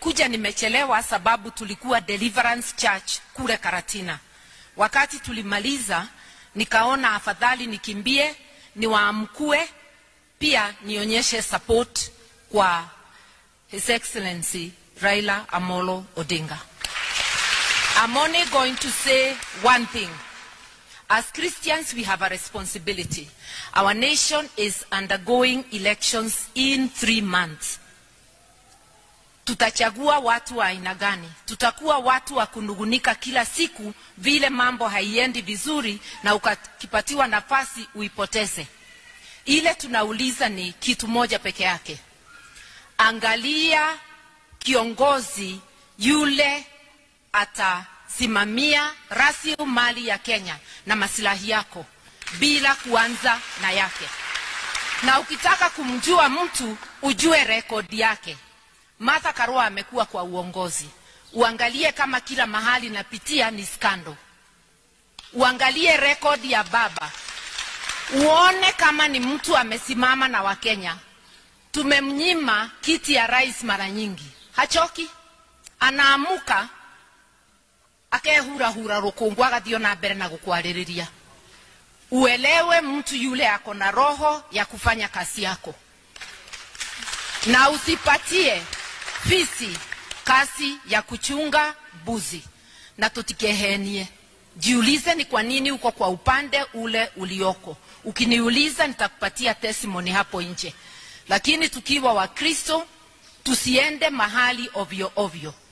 nimekuja nimechelewa sababu tulikuwa Deliverance Church kule Karatina. Wakati tulimaliza, nikaona afadhali nikimbie niwaamkue, pia nionyeshe support kwa His Excellency Raila Amolo Odinga. I'm only going to say one thing. As Christians, we have a responsibility. Our nation is undergoing elections in three months. Tutachagua watu wa aina gani? Tutakuwa watu wa kunugunika kila siku vile mambo haiendi vizuri, na ukipatiwa nafasi uipoteze. Ile tunauliza ni kitu moja peke yake, angalia kiongozi yule atasimamia rasilimali ya Kenya na masilahi yako bila kuanza na yake. Na ukitaka kumjua mtu ujue rekodi yake. Martha Karua amekuwa kwa uongozi, uangalie kama kila mahali napitia ni skando, uangalie rekodi ya baba, uone kama ni mtu amesimama na Wakenya. Tumemnyima kiti ya rais mara nyingi, hachoki, anaamuka akehurahura rũkũngũ agathio na mbere na gũkwarĩrĩria uelewe mtu yule ako na roho ya kufanya kazi yako na usipatie fisi kazi ya kuchunga mbuzi na tutikehenie jiulize ni kwa nini uko kwa upande ule ulioko ukiniuliza nitakupatia testimony hapo nje lakini tukiwa wakristo tusiende mahali ovyo ovyo